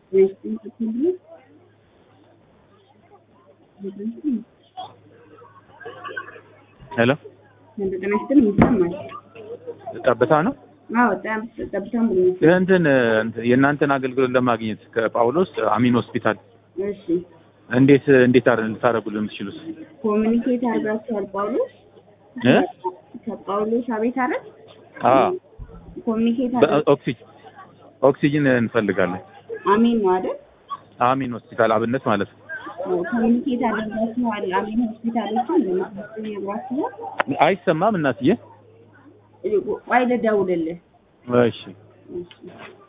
ሄሎ ጤና ይስጥልኝ ይሰማል? ጠብታ ነው። አዎ ጠብታም ብሎ እንትን እንትን የእናንተን አገልግሎት ለማግኘት ከጳውሎስ አሚን ሆስፒታል እሺ እንዴት እንዴት አር ልታደርጉልን የምትችሉት? ኮሚኒኬት አድርጋችኋል ጳውሎስ እ ከጳውሎስ አቤት አረ አዎ ኮሚኒኬት ኦክሲጅን ኦክሲጅን እንፈልጋለን። አሜን ነው አይደል? አሚን ሆስፒታል አብነት ማለት ነው። ኮሚኒኬት አድርጋችኋል አሜን ሆስፒታሎችን ለመስጠት ነግራችኋል። አይሰማም እናትዬ? ቆይ ልደውልልህ። እሺ እሺ